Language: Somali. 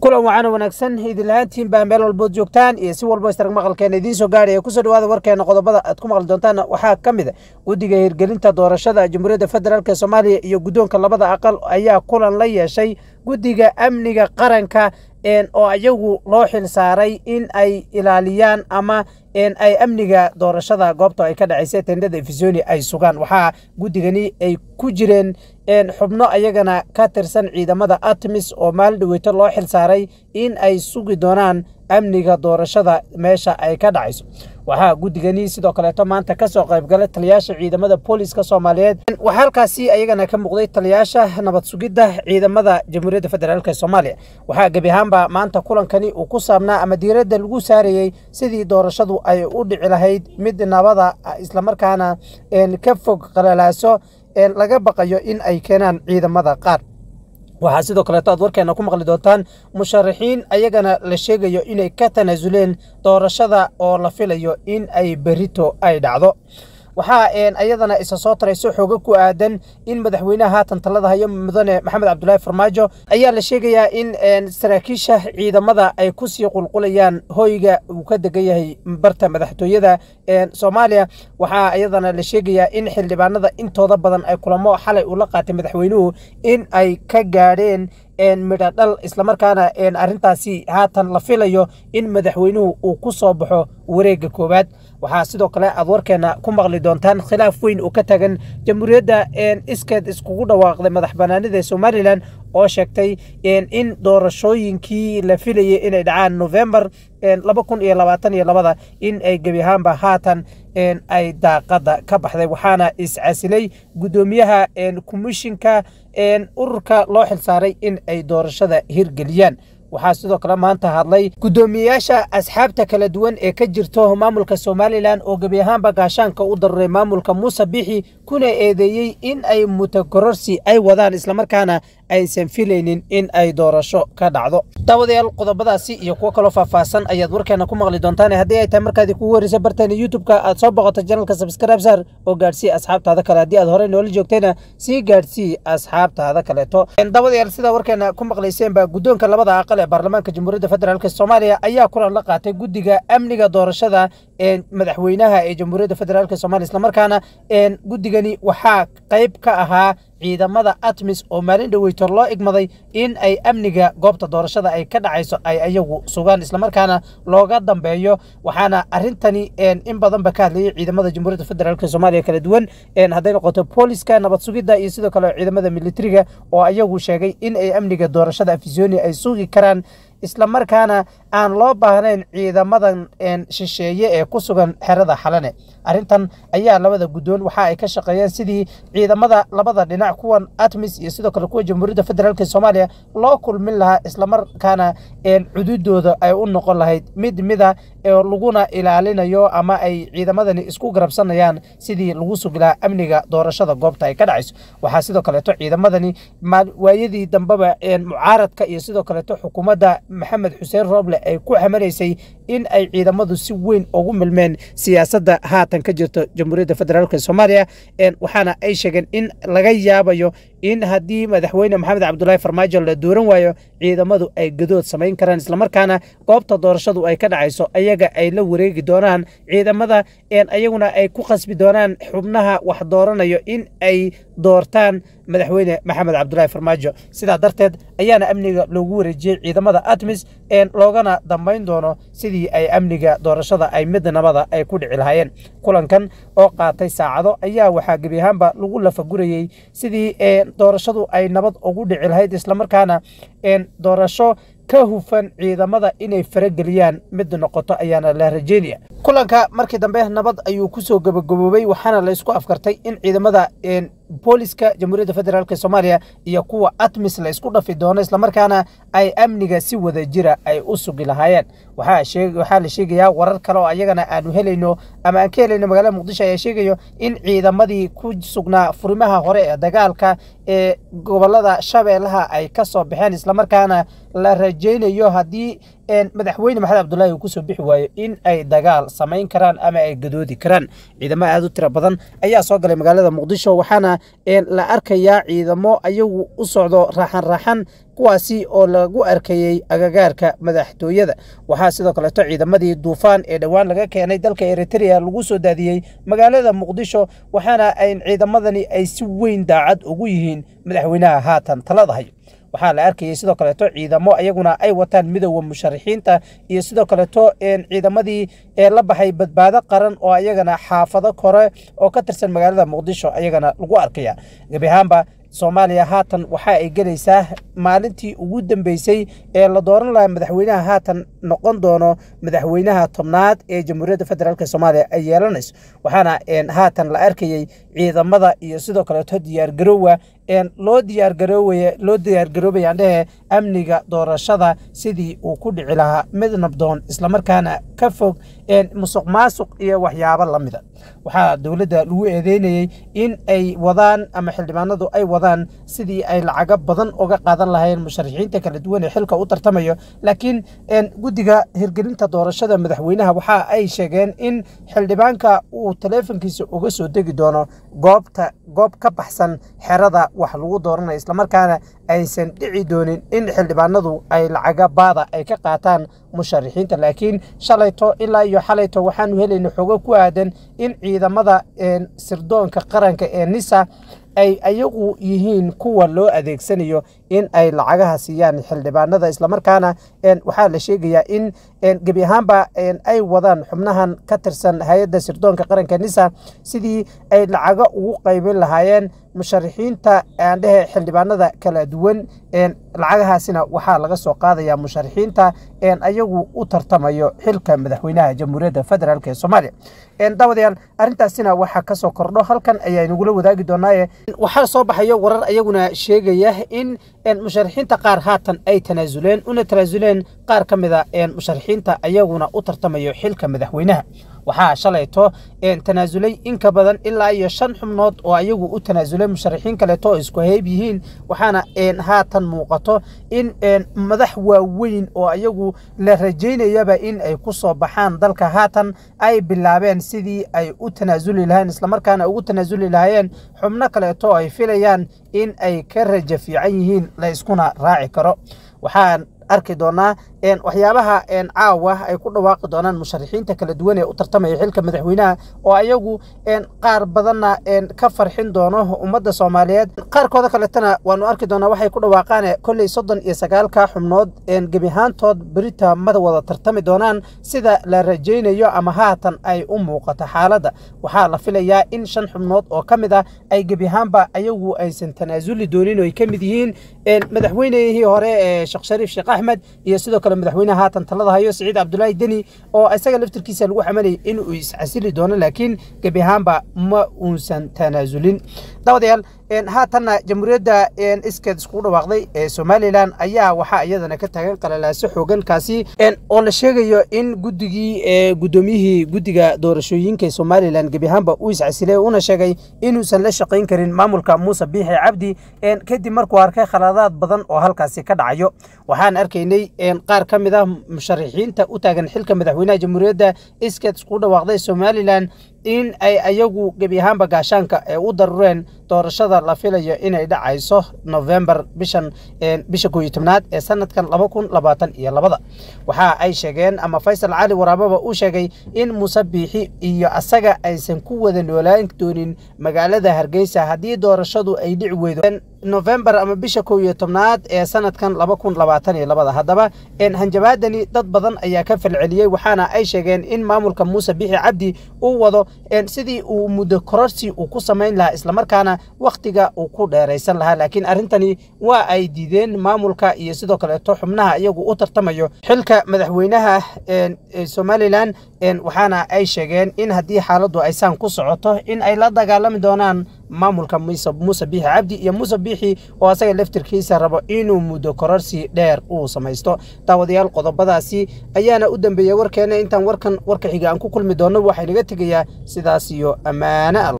kulan wacan wanaagsan idinlahaantiin baa meel walbood joogtaan iyo si walbo istarag maqalkeena idiin soo gaadhaya kusoo dhawaada warkeena qodobada aad ku maqli doontaan waxaa ka mid a guddiga hirgelinta doorashada jamhuuriyadda federaalk soomaaliya iyo guddoonka labada aqal ayaa kulan la yeeshay guddiga amniga qaranka oo ayagu loo xil saaray in ay ilaaliyaan ama ay amniga doorashada goobta ay ka dhacaysa tendhada efisoni ay sugaan waxaa guddigani ay ku jireen xubno ayagana ka tirsan ciidamada atmis oo maalin dhaweyto loo xil saaray in ay sugi doonaan amniga doorashada meesha ay ka dhacayso waxaa guddigani sidoo kaleeto maanta kasoo qaybgalay taliyaasha ciidamada booliska soomaaliyeed waxaa halkaasi ayagana ka muuqday taliyaasha nabad sugidda ciidamada jamhuuriyadda federaalk soomaaliya waxaa gebi ahaanba maanta kulankani uu ku saabnaa ama diiradda lagu saarayey sidii doorashadu ay u dhici lahayd mid nabada islamarkaana ka fog qalalaaso laga baqayo in ay keenaan ciidamada qaar waxaa sidoo kaleeto aad warkeena ku maqli doontaan musharaxiin ayagana la sheegayo inay ka tanaasuleen doorashada oo la filayo in ay berito ay dhacdo waxaa ayadana isa soo tarayso xooga ku aadan in madaxweynaha haatan talada hayo mudane maxamed cabdulaahi farmaajo ayaa la sheegayaa in saraakiisha ciidamada ay kusii qulqulayaan hoyga uu ka degan yahay barta madaxtooyada soomaaliya waxaa ayadana la sheegayaa in xildhibaanada intooda badan ay kulamo xalay ula qaatay madaxweynuhu in ay ka gaadheen midho dhal islamarkaana arrintaasi haatan la filayo in madaxweynuhu uu ku soo baxo wareegga koowaad waxaa sidoo kale aad warkeena ku maqli doontaan khilaaf weyn oo ka tagan jamhuuriyadda iskeed iskugu dhawaaqday madax banaanida somalilan oo sheegtay in doorashooyinkii la filayay inay dhacaan novembar laba kun iyo labaatan iyo labada in ay gebi ahaanba haatan ay daaqada ka baxday waxaana iscasilay guddoomiyaha komishinka ururka loo xilsaaray in ay doorashada hirgeliyaan waxaa sidoo kale maanta hadlay guddoomiyeyaasha asxaabta kala duwan ee ka jirto maamulka somalilan oo gebi ahaanba gaashaanka u daruray maamulka muuse bixi kuna eedeeyey in ay mutakororsi ay wadaan islamarkaana aysan filaynin in ay doorasho ka dhacdo daawadayaal qodobadaasi iyo kuwo kaloo faahfaahsan ayaad warkeena ku maqli doontaan haddii ay tahay markaadii kugu horreysa barteena youtube-ka aad soo boqoto janalka sabscribe sar oo gaadhsii asxaabtaada kale haddii aad horey noola joogtayna sii gaadhsii asxaabtaada kaleeto daawadayaal sidaa warkeena ku maqlayseenba guddoonka labada aqal ee baarlamaanka jamhuuriyadda federaalk soomaaliya ayaa kulan la qaatay guddiga amniga doorashada ee madaxweynaha ee jamhuuriyadda federaalk somalia islamarkaana guddigani waxaa qayb ka ahaa ciidamada atmis oo maalin dhaweyto loo igmaday in ay amniga goobta doorashada ay ka dhacayso ay ayagu sugaan islamarkaana looga dambeeyo waxaana arintani in badanba ka hadlayay ciidamada jamhuuriyadda federaalk soomaaliya kala duwan hadday noqoto booliska nabad sugidda iyo sidoo kale ciidamada militariga oo ayagu sheegay in ay amniga doorashada afisoni ay sugi karaan islamarkaana aan loo baahnayn ciidamadan shisheeye ee ku sugan xerada xalane arrintan ayaa labada guddoon waxa ay ka shaqeeyeen sidii ciidamada labada dhinac kuwan atmis iyo sidoo kale kuwa jamhuuriyadda federaalk soomaaliya loo kulmin lahaa islamarkaana cududooda ay u noqon lahayd mid mida laguna ilaalinayo ama ay ciidamadani isku garabsanayaan sidii lagu sugi lahaa amniga doorashada goobta ay ka dhacayso waxaa sidoo kaleeto ciidamadani waayadii dambeba mucaaradka iyo sidoo kaleeto xukuumadda maxamed xuseen rooble ay ku xamalaysay in ay ciidamadu si weyn ugu milmeen siyaasadda haatan ka jirto jamhuuriyadda federaalk soomaaliya waxaana ay sheegeen in laga yaabayo in haddii madaxweyne maxamed cabdulaahi farmaajo la dooran waayo ciidamadu ay gadood samayn karaan islamarkaana goobta doorashadu ay ka dhacayso ayaga ay la wareegi doonaan ciidamada ayaguna ay ku qasbi doonaan xubnaha wax dooranayo in ay doortaan madaxweyne maxamed cabdulaahi farmaajo sidaa darteed ayaana amniga loogu wareejiyey ciidamada atmis loogana dambayn doono sidii ay amniga doorashada ay mid nabada ay ku dhici lahaayeen kulankan oo qaatay saacado ayaa waxaa gebi ahaanba lagu lafagurayey sidii doorashadu ay nabad ugu dhici lahayd islamarkaana doorasho ka hufan ciidamada inay farageliyaan mid noqoto ayaana la rajeynaya kulanka markii dambe nabad ayuu kusoo gabagaboobay waxaana la isku afkartay in ciidamada booliska jamhuuriyadda federaalk soomaaliya iyo kuwa atmis la isku dhafi doono islamarkaana ay amniga si wada jira ay u sugi lahaayeen waxaa la sheegayaa warar kale oo ayagana aanu helayno ama aan ka helayno magaalada muqdisho ayaa sheegayo in ciidamadii ku sugnaa furimaha hore ee dagaalka ee gobolada shabeellaha ay ka soo baxeen islamarkaana la rajaynayo haddii madaxweyne maxamed cabdulaahi uu kusoo bixi waayo in ay dagaal samayn karaan ama ay gadoodi karaan ciidamo aad u tiro badan ayaa soo galay magaalada muqdisho waxaana la arkayaa ciidamo ayagu u socdo raaxan raaxan kuwaasi oo lagu arkayey agagaarka madaxtooyada waxaa sidoo kaleeto ciidamadii duufaan ee dhowaan laga keenay dalka eritrea lagu soo daadiyey magaalada muqdisho waxaana ay ciidamadani ay si weyn daacad ugu yihiin madaxweynaha haatan talada hayo waxaa la arkayay sidoo kaleeto ciidamo ayaguna ay wataan midooda musharaxiinta iyo sidoo kaleeto ciidamadii ee la baxay badbaado qaran oo ayagana xaafado kore oo ka tirsan magaalada muqdisho ayagana lagu arkaya gebi ahaanba soomaaliya haatan waxa ay gelaysaa maalintii ugu dambeysay ee la dooran lahaa madaxweynaha haatan noqon doono madaxweynaha tobnaad ee jamhuuriyadda federaalk soomaaliya ay yeelanayso waxaana haatan la arkayey ciidamada iyo sidoo kaleeto diyaargaroowa loo diyaargaroowaya loo diyaargaroobayaan dhehe amniga doorashada sidii uu ku dhici lahaa mid nabdoon islamarkaana ka fog musuq maasuq iyo waxyaabo la mida waxaa dowladda lagu eedeynayey in ay wadaan ama xildhibaanadu ay wadaan sidii ay lacago badan uga qaadan lahayn musharaxiinta kala duwan ee xilka u tartamayo laakiin guddiga hirgelinta doorashada madaxweynaha waxa ay sheegeen in xildhibaanka uu taleefonkiisa uga soo degi doono goobta goob ka baxsan xerada wax lagu dooranayo islamarkaana aysan dhici doonin in xildhibaanadu ay lacaga baada ay ka qaataan musharaxiinta laakiin shalayto ilaa iyo xalayto waxaanu helayna xogo ku aadan in ciidamada sirdoonka qaranka ee nisa ay ayagu yihiin kuwa loo adeegsanayo in ay lacagaha siiyaan xildhibaanada islamarkaana waxaa la sheegayaa in gebi ahaanba ay wadaan xubnahan ka tirsan hay-adda sirdoonka qaranka nisa sidii ay lacago ugu qaybin lahaayeen musharaxiinta aandhehe xildhibaanada kala duwan lacagahaasina waxaa laga soo qaadaya musharaxiinta ayagu u tartamayo xilka madaxweynaha jamhuuriyadda federaalk ee soomaaliya daawadayaal arrintaasina waxaa kasoo kordho halkan ayaa inagula wadaagi doonaaye waxaa soo baxayo warar ayaguna sheegaya in musharaxiinta qaar haatan ay tanaasuleen una tanaasuleen qaar ka mida musharaxiinta ayaguna u tartamayo xilka madaxweynaha waxaa shalayto tanaasulay in ka badan ilaa iyo shan xubnood oo ayagu u tanaasulay musharaxiin kaleeto oo isku hayb yihiin waxaana haatan muuqato in madax waaweyn oo ayagu la rajaynayaba in ay ku soo baxaan dalka haatan ay bilaabeen sidii ay u tanaasuli lahayn islamarkaana ugu tanaasuli lahaayeen xubno kaleeto oo ay filayaan in ay ka raja fiican yihiin la iskuna raaci karo waxaan arki doonaa waxyaabaha caawa ay ku dhawaaqi doonaan musharaxiinta kala duwan ee u tartamaya xilka madaxweynaha oo ayagu qaar badanna ka farxin doono ummadda soomaaliyeed qaarkooda kaletana waanu arki doonaa waxay ku dhawaaqaan kolley soddon iyo sagaalka xubnood gebi ahaantood berita ma wada tartami doonaan sida la rajaynayo ama haatan ay u muuqato xaaladda waxaa la filayaa in shan xubnood oo ka mid ah ay gebi ahaanba ayagu aysan tanaasuli doonin oo ay ka mid yihiin madaxweynihii hore ee sheekh shariif sheekh axmed iyo sidoo kale madaxweynaha haatan talada hayo siciid cabdulaahi deni oo isaga laftirkiisa lagu xamanayay inuu iscasili doono laakiin gebi ahaanba ma uusan tanaasulin daawadayaal haatanna jamhuuriyadda iskeed iskugu dhawaaqday ee somalilan ayaa waxaa iyadana ka taagan qalalaaso xoogankaasi oo la sheegayo in guddigii guddoomiyihii guddiga doorashooyinka ee somalilan gebi ahaanba uu iscasilay una sheegay inuusan la shaqayn karin maamulka muuse biixi cabdi kadib markuu arkay khaladaad badan oo halkaasi ka dhacayo waxaan arkaynay qaar ka mid ah musharaxiinta u taagan xilka madaxweynaha jamhuuriyadda iskeed iskugu dhawaaqday somalilan in ay ayagu gebi ahaanba gaashaanka ee u darureen doorashada la filayo inay dhacayso novembar bishan bisha koo iyo tobnaad ee sanadkan laba kun labaatan iyo labada waxa ay sheegeen ama faysal cali waraababa uu sheegay in muuse biixi iyo asaga aysan ku wada noolaan doonin magaalada hargeysa haddii doorashadu ay dhici weydo novembar ama bisha koo iyo tobnaad ee sanadkan laba kun labaatan iyo labada haddaba hanjabaadani dad badan ayaa ka falceliyey waxaana ay sheegeen in maamulka muuse biixi cabdi uu wado sidii uu muddo kororsi uu ku samayn lahaa islamarkaana wakhtiga uu ku dheeraysan lahaa laakiin arrintani waa ay diideen maamulka iyo sidoo kaleeto xubnaha iyagu u tartamayo xilka madaxweynaha somalilan waxaana ay sheegeen in haddii xaaladdu aysaan ku socoto in ay la dagaalami doonaan maamulka muuse biixi cabdi iyo muuse biixi oo asaga laftirkiisa rabo inuu muddo kororsi dheer uu samaysto daawadayaal qodobadaasi ayaana u dambeeyey warkeena intaan warkan warka xiga aan ku kulmi doonno waxay naga tegayaa sidaas iyo ammaane al